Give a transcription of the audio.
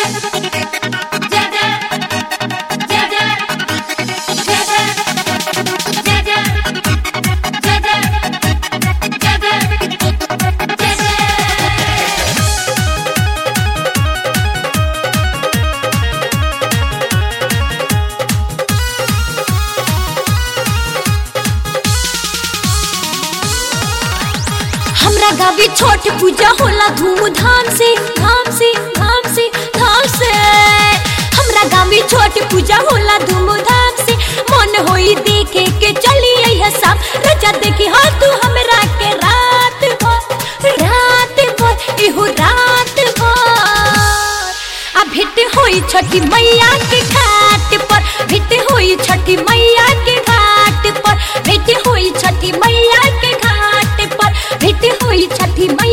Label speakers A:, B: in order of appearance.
A: हमरा गावी छोट पूजा होला धूमधाम से धाम से धाम से धाम से हमरा गावी छोट पूजा होला धूमधाम से मन होई देखे के चली आई सब रजा देखी हाँ तू हमरा के रात भर रात भर इहो रात भर आ भेट होई छठी मैया के घाट पर भेट होई छठी मैया के घाट पर भेट होई छठी मैया के घाट पर भेट होई छठी मैया